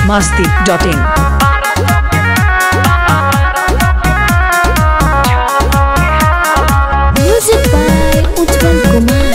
masti.in. Music by Ujjwal Kumar.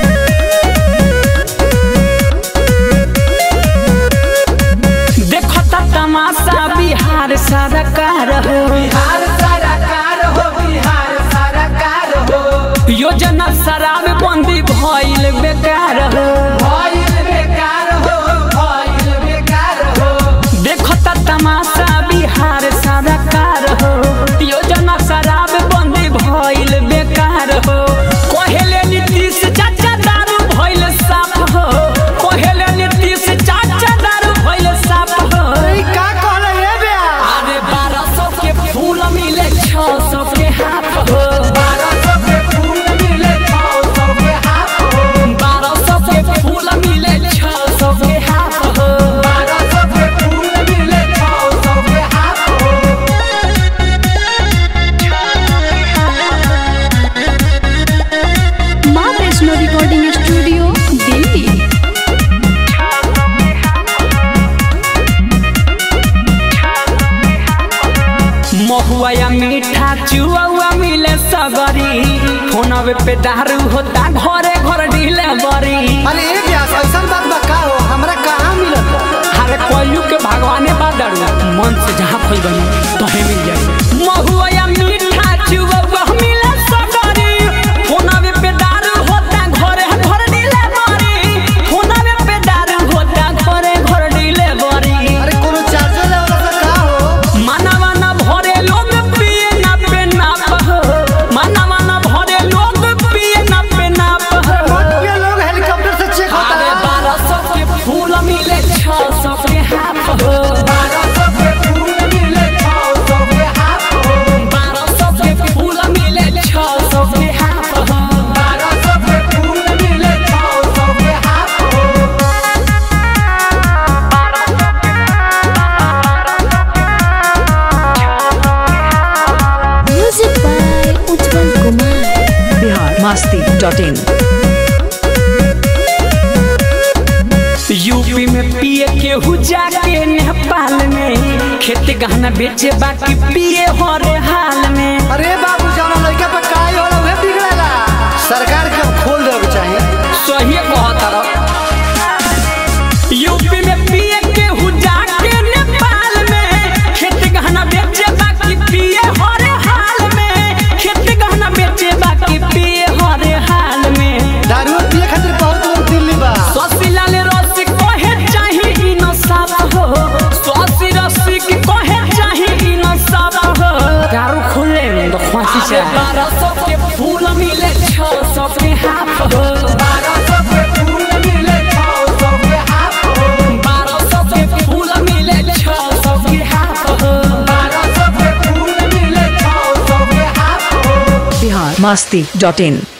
देखो त तमाशा बिहार सरकार हो बिहार सरकार हो बिहार सरकार हो योजना शराब बंदी भइल बेकार हो भइल बेकार हो भइल बेकार हो देखो त तमाशा बिहार सरकार हो योजना शराब बंदी भइल बेकार हो कहेले नीतीश चाचा दारू भइल साफ हो कहेले नीतीश चाचा दारू भइल साफ हो का कहले हे बे अरे बारह सौ के फूल मिले छह सौ के हाथ हो 1200 के फूल मिले 600 के हाथ हो बारह सौ के फूल मिले छह सौ के हाथ हो 1200 के फूल मिले 600 के हाथ हो माँ वैष्णो रिकॉर्डिंग स्टूडियो दिल्ली महुआ या मीठा चुआ मिले सगरी फोनवे पे दारू होता घरे घर ढीले बरी अरे ए ब्यास ऐसा बात बा का हो हमरा कहाँ मिलत बा? अरे कोयू के भगवाने बा दारू मन से जहाँ खोल बनी तहे मिल जाए महुआ या मीठा चुआ मिले सगरी फोनवे पे दारू होता घरे घर ढीले बरी फोनवे पे दारू होता घरे घर ढीले बरी अरे कोनो चार्जर लेवल से का हो मनवा न भरे लोग पिए न पे नाप हो मनवा न भरे लोग पिए न पे नाप हो ये लोग हेलीकॉप्टर से चेक होता अरे है बारह सौ के फूल मिले छह सौ के हाथ हो 1200 के फूल मिले 600 के हाथ हो बारह सौ के फूल मिले छह सौ के हाथ हो 1200 के फूल मिले 600 के हाथ हो Music by Ujjwal Kumar. Bihar masti.in. UP में पिए केहू जाके नेपाल में खेत गहना बेचे बाकी पिए हरे हाल में अरे बाबू जाना लड़का पे काय होला उहे बिगड़ेला सरकार के खोल देवे चाहिए सही कहत रह यूपी में पिए केहू जाके नेपाल में खेत गहना बेचे बाकी पिए हरे हाल में खेत गहना बेचे बाकी पिए हरे हाल में दारू पिए खातिर बहुत लोग दिल्ली बा ससिलाल रसी कहे चाही ई न साफ हो ससी रसी के कहे चाही ई न साफ हो दारू खुले में तो फांसी से बारह सौ के फूल मिले छह सौ के हाथ हो 1200 के फूल मिले 600 के हाथ हो बारह सौ के फूल मिले छह सौ के हाथ हो 1200 के फूल मिले 600 के हाथ हो Bihar masti.in.